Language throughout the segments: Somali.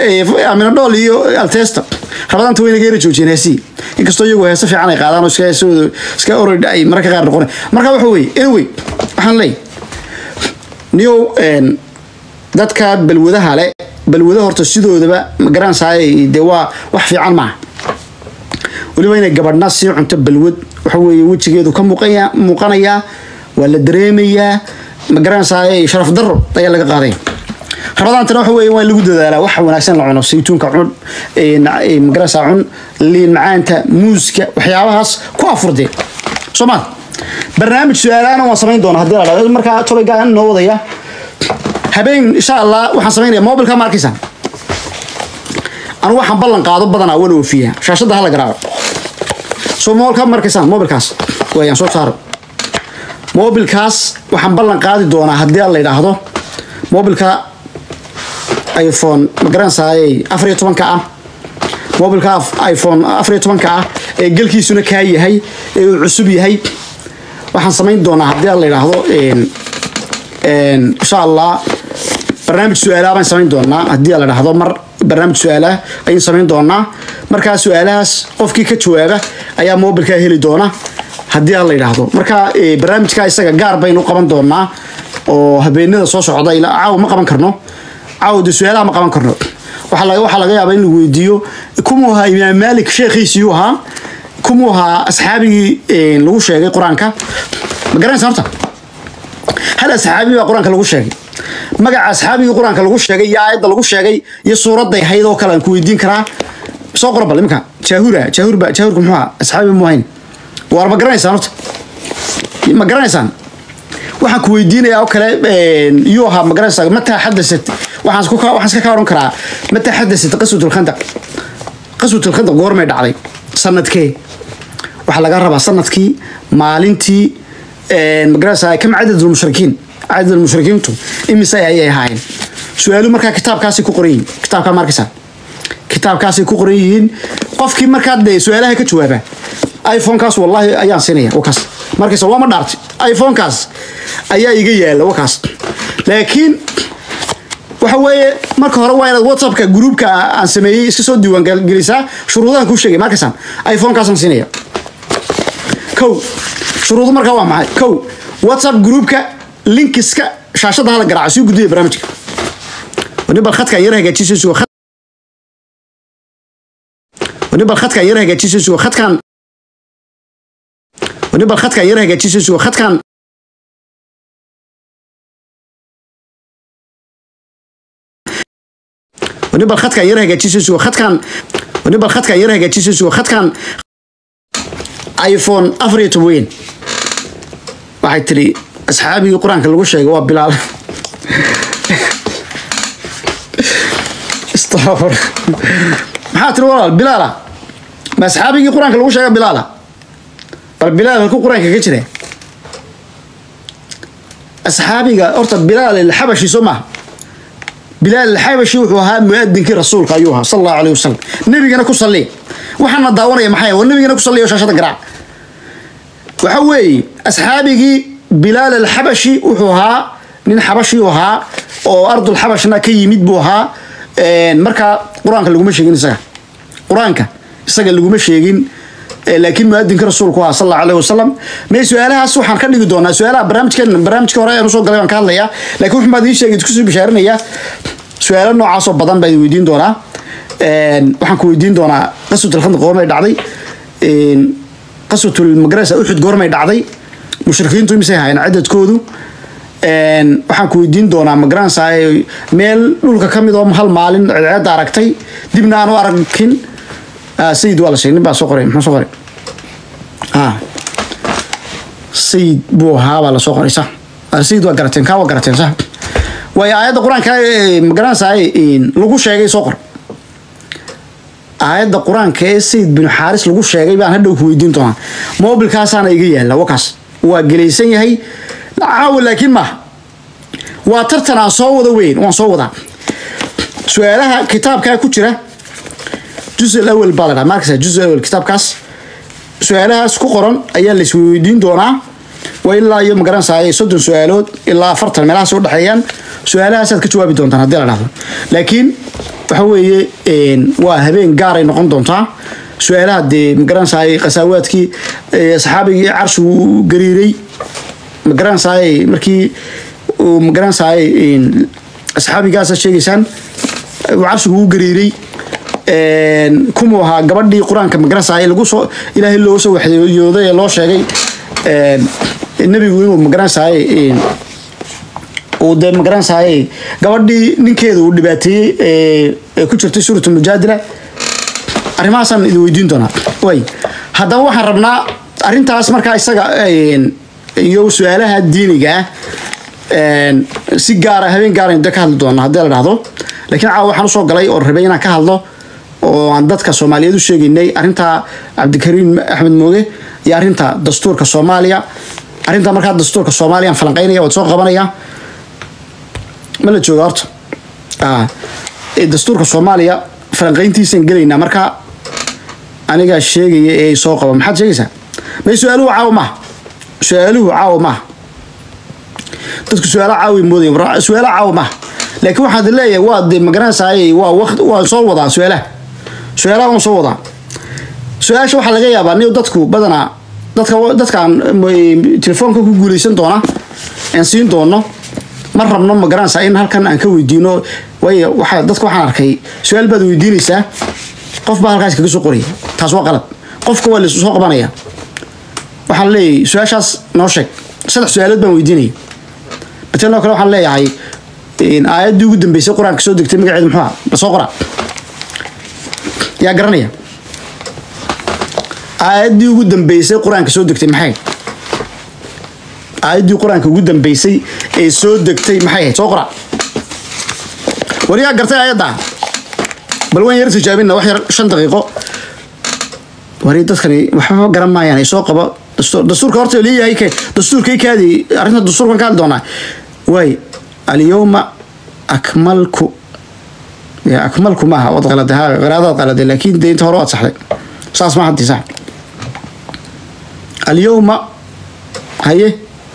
amina dhool iyo altesta rabadaanta wayna geera joojiyeen heesii inkastoo iyagu heese fiican ay qaadaan oo iska heesooda iska orid ay mararka qaar noqon marka waxa weeye anyway waxaan leeyahay niyow dadka balwadaha le balwada horta sidoodaba magaranaysaay dee waa wax fiican maaha weliba inay gabadhna sii cunto balwad waxa weeye wejigeedu ka muuqaya muuqanayaa waa la dareemayaa magaranaysaay sharaf daro ayaa laga qaadaya rabadaantana waxa weeye waa in lagu dadaalaa wax wanaagsan la cuno saytuunka cun magaranaysaa cun liin macaanta muuska waxyaabahaas ku afurdee soo maa barnaamij su-aalaana waan samayn doonaa haddii la dhahdo markaa tobaygaan noo wadaya habeen insha allah waxaan samaynaya mobilka ma arkaysaa anigu waxaan ballan qaado badanaa wana oofiyaa shaashadda hala garaaco soo mobilka ma arkaysaan mobilkaas wayaan soo saaro mobilkaas waxaan ballan qaadi doonaa haddii la yidhaahdo mobilka iphone ma garanaysaayey afar iyo tobanka ah mobilka iphone afar iyo tobanka ah ee gelkiisuna kaa yahay ee uu cusub yahay waxaan samayn doonaa haddii la yidhaahdo insha allah barnaamij su-aalaha baan samayn doonaa haddii la dhahdo mar barnaamij su-aalaha ayaan samayn doonaa markaa su-aalahaas qofkii ka jawaaba ayaa mobilkaa heli doona haddii la yidhaahdo marka barnaamijka isaga gaar baynu qaban doonaa oo habeenada soo socda ilaa caawa ma qaban karno caawa de su-aalaha ma qaban karno waxaa laga yaabaa in lagu weydiiyo kumuu ahaa imaam maalik sheekhiisiyuu ahaa kumuu ahaa asxaabigii lagu sheegay qur-aanka ma garanaysa horta hal asxaabi baa qur-aanka lagu sheegay magaca asxaabigii qur-aanka lagu sheegay iyo aayadda lagu sheegay iyo suuradday hayd oo kale aan ku weydiin karaa soo qora bal iminka jaahura jaahurba jaahurka muxuu ahaa asxaabi mu ahayn waar ma garanaysaan horta ma garanaysaan waxaan ku weydiinayaa oo kale iyuu ahaa ma garanaysaa mataa xadasat waxaan ku waxaan iska ka oran karaa mataa xadasat qaswatul khandaq qaswatul khandaq goormay dhacday sanadkee waxaa laga rabaa sanadkii maalintii magaranaysaa kam cadad lmushrikiin cadad lmushrikiintu imise ayay ahaayeen su-aalu markaa kitaabkaasay ku qoran yihiin kitaabkaa ma arkaysaa kitaabkaasay ku qoran yihiin qofkii markaa dee su-aalaha ka jawaaba iphonekaas wallahi ayaan siinaya wakaas markaysa waa ma dhaartay iphonekaas ayaa iga yaala wakaas laakiin waxa weeye marka hore waa inaad whatsappka gruupka aan sameeyey iska soo diiwaan gelisaa shuruudahan kuu sheegay markaysaan iphonekaasaan siinaya kow shuruudu markaa waa maxay kow whatsapp groupka linkiska shaashada hala garaaco sii gudbiya barnaamijka wani bal khadkaan yar hagaajisay sugo wani bal khadkaan yar hagaajisay sugo khadkaan wani bal khadkaan yar hagaajisay sugo khadkaan wani bal khadkaan yar hagaajisay sugo khadkaan wani bal khadkaan yar hagaajisay sugo khadkaan iphone afar iyo toban weyn waxay tiri asxaabigii qur-aanka lagu sheegay waa bilaal istafur maxaa tiri walaal bilaala ma asxaabigii qur-aanka lagu sheega bilaala bal bilaal halkuu qur-aanka ka jira asxaabiga horta bilaal alxabashi soo maaha bilaal alxabashi wuxuu ahaa muadinkii rasuulka ayuu ahaa sal allahu alayh wasalam nebigana ku salli waxaana daawanaya maxay war nebigana ku salliyo shaashada garaac waxa weeye asxaabigii bilaal alxabashi wuxuu ahaa nin xabashi u ahaa oo ardul xabashna ka yimid buu ahaa markaa qur-aanka laguma sheegin isaga qur-aanka isaga laguma sheegin laakiin muadinka rasuulku ahaa sal allahu alayh wasalam may su-aalahaas waxaan ka dhigi doonaa su-aalaha barnaamijkeen barnaamijka hore aan usoo galay baan ka hadlayaa laakiin wuxun baad ii sheegay kusoo bishaarinayaa su-aalo noocaasoo badan baa idin weydiin doonaa waxaan ku weydiin doonaa qaswatul khandaq goormay dhacday qaswatul magarasa uxud goormay dhacday mushrikiintu imisay ahaayeen cadadkoodu waxaan ku weydiin doonaa magaranaysaa meel dhulka ka mid oo hal maalin ceedceedda aragtay dibna aan u arkin sayid waa la sheegay nin baa soo qoray muxuu soo qoray sayid buu ahaa baa la soo qoray sax sayid waa garateen kaa waa garateen sax waayo aayadda qur-aanka magaranaysaa lagu sheegay soo qor aayadda qur-aanka ee sayid binu xaaris lagu sheegay baan hadhow ku weydiin doonaa mobilkaasaana iga yaalla wakaas waa gelaysan yahay caawa laakiin maaha waa tartan aan soo wada weyn waan soo wadaa su-aalaha kitaabkaa ku jira juz alawal baa la dhaha markasa juz alawal kitaabkaas su-aalahaas ku qoran ayaa la isweydiin doonaa waa ilaa iyo magaranaysaa soddon su-aalood ilaa afartan meelahaas u dhexeeyaan su-aalahaasaad ka jawaabi doontaan haddii la dhahdo laakiin waxa weeye waa habeen gaaray noqon doontaa su-aalaha dee magaranaysaay qasaawaadkii saxaabigii carshigu gariiray magaranaysaay markii uu magaranaysaay saxaabigaasa sheegaysaan uu carshigu u gariiray kumuu ahaa gabadhii qur-aanka magaranaysaay lagu soo ilaahay looga soo waxyooday ee loo sheegay nebigu inuu magaranaysaay uu dee magaranaysaay gabadhii ninkeeda uu dhibaateeyey ee ku jirtay suurat mujaadila arrimahaasaan idin weydiin doonaa way haddaba waxaan rabnaa arrintaas markaa isaga iyo su-aalaha diiniga ah si gaara habeen gaara de ka hadli doona haddii la dhahdo laakiin caawa waxaan usoo galay oo rabay inaan ka hadlo oo aan dadka soomaaliyeed u sheegaynay arrinta cabdikariim axmed mooge iyo arrinta dastuurka soomaaliya arrinta markaa dastuurka soomaaliya aan falanqeynaya waad soo qabanaya ma la jooga horta dastuurka soomaaliya falanqeyntiisaan gelaynaa marka anigaa sheegaya ee soo qaba maxaad sheegaysaa may su-aaluhu caawa maaha su-aaluhu caawa maaha dadku su-aala caawi moodaya su-aala caawa maaha laakiin waxaad leeyahay waa de magaranaysaay waa waqti waan soo wadaa su-aalaha su-aalaha waan soo wadaa su-aasha waxaa laga yaabaa ni dadku badanaa dadka dadkaan telefoonka ku guuleysan doona aan siin doono ma rabno magaranaysaa in halkan aan ka weydiino waayo waxa dadka waxaan arkay su-aal baad weydiinaysaa qof baa halkaas kaga soo qoraya taas waa qalad qofka waa lasoo qabanaya waxaan leeyahay su-aashaas noo sheeg saddex su-aalood baan weydiinaya matalan oo kale waxaan leeyahay aayaddii ugu dambeysay qur-aanka soo degtay magaceedu muxuu aha lasoo qora yaa garanaya aayaddii ugu dambeysay qur-aanka soo degtay maxay aayaddii qur-aanka ugu dambeysay ee soo degtay maxay ahayd soo qora war yaa gartay aayadda bal waan yar tijaabina wax yar shan daqiiqo wari dadkani waxba garan maayaan ay soo qabo dastuurka horta leeyahay ke dastuurkay kaadi arrinta dastuurkan ka hadli doonaa waay alyawma akmalku ya akmalku maaha wad qalade ha qiraadaad qalade laakiin dee inta hore waad saxday saas ma haddi sax alyawma haye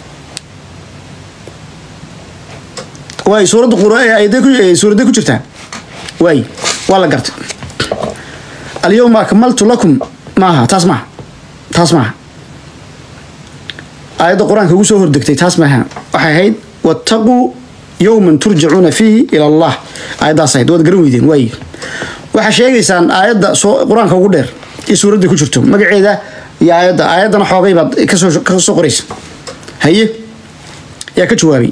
waay suuradda qur suuradday ku jirtaa waay waa la gartay alyawma akmaltu lakum maaha taas maaha taas maaha aayadda qur-aanka ugu soo hordegtay taas maaha waxay ahayd wattaquu yowman turjacuuna fiihi ila allah aayaddaas ahayd waad garan weydeen waay waxaa sheegaysaan aayadda soo qur-aanka ugu dheer iyo suuradda ku jirto magaceeda iyo aayadda aayaddana xoogay baad kasoo kasoo qoraysa haye yaa ka jawaabay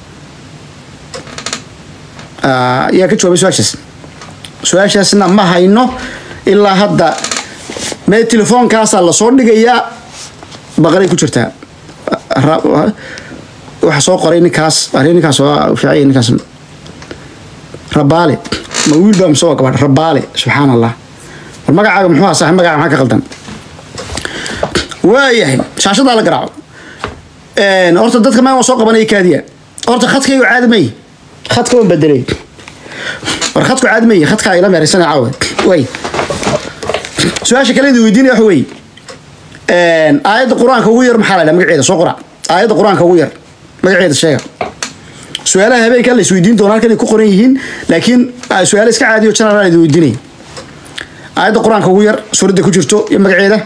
yaa ka jawaabay su-aashaas su-aashaasna ma hayno ilaa hadda mee telefoonkaasaa lasoo dhigayaa baqaray ku jirtaa waxa soo qoray ninkaas ari ninkaas waa fiicay ninkaas rabaale ma wiil baa mise waa gabadh rabaale subxaan allah war magacaaga muxuu ahaa saaxib magaca maxaa ka qaldan waayahay shaashadaa la garaaco horta dadka maa waan soo qabanaya kaadiya horta khadkaygu caadi may khadka waan bedelay war khadku caadi may khadkaa ila meeraysana caawa way su-aasha kale idin weydiinaya waxa weeye aayadda qur-aanka ugu yar maxaa la dhaha magaceeda soo qora aayadda qur-aanka ugu yar magaceeda sheega su-aalaha habeenka la isweydiin doona halkan ay ku qoran yihiin laakiin su-aale iska caadiyo general idin weydiinaya aayadda qur-aanka ugu yar suuradda ku jirto iyo magaceeda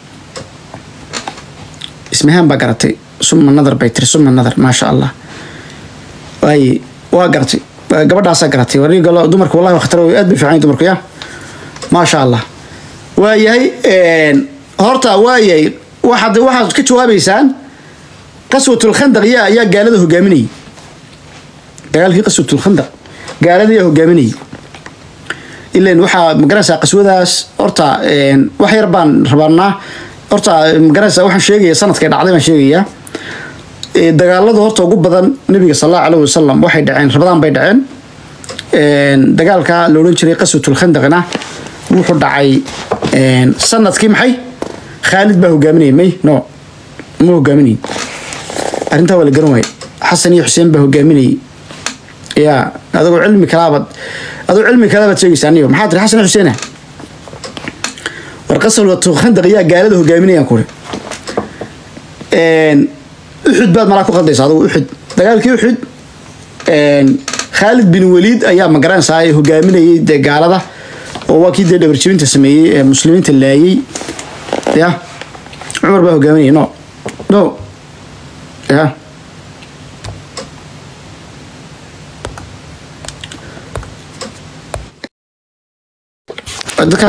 ismahaan baa garatay suma nadar bay tiri suma nadar maasha allah waay waa garatay gabadhaasaa garatay war dumarka wallahi khatar aad bay fiican dumarku ya maasha allah waayahay horta waayahay waxaad waxaad ka jawaabaysaan qaswatulkhandaq yaa ayaa gaalada hogaaminayay dagaalkii qaswatulkhandaq gaalada yaa hogaaminayay ilan waxaa magaranaysaa qaswadaas horta wax yar baan rabanaa horta magaranaysaa waxaan sheegaya sanadkay dhacday baan sheegayaa dagaalada horta ugu badan nabiga sal allahu alayhi wasalam waxay dhaceen rabadaan bay dhaceen dagaalka la odhan jiray qaswatulkhandaqna wuxuu dhacay sanadkii maxay khaalid baa hogaaminayay may no ma hogaaminay arrintaa waa la garan waaye xasan iyo xuseen baa hogaaminayay ya adagoo cilmi kalaabaad adagoo cilmi kalaabaad sheegaysaa aniyo maxaa tiri xasan iyo xuseena war qaswatulkhandaq yaa gaalada hogaaminayaan kuri uxud baad malaa ku qaldaysa adigu uxud dagaalkii uxud khaalid bin waliid ayaa magaranaysaa ay hogaaminayay dee gaalada oo waa kii dee dhabarjibinta sameeyey ee muslimiinta laayay ya cumar baa hogaaminayay no no ya dadka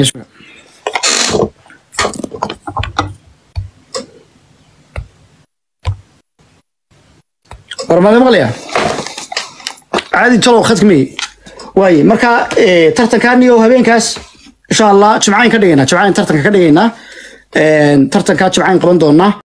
warmade maqlaya caadi talow khadka mey waaye marka tartankan iyo habeenkaas insha allah jimcayn ka dhigaynaa jimcayn tartanka ka dhigaynaa tartankaa jimcayn qaban doonaa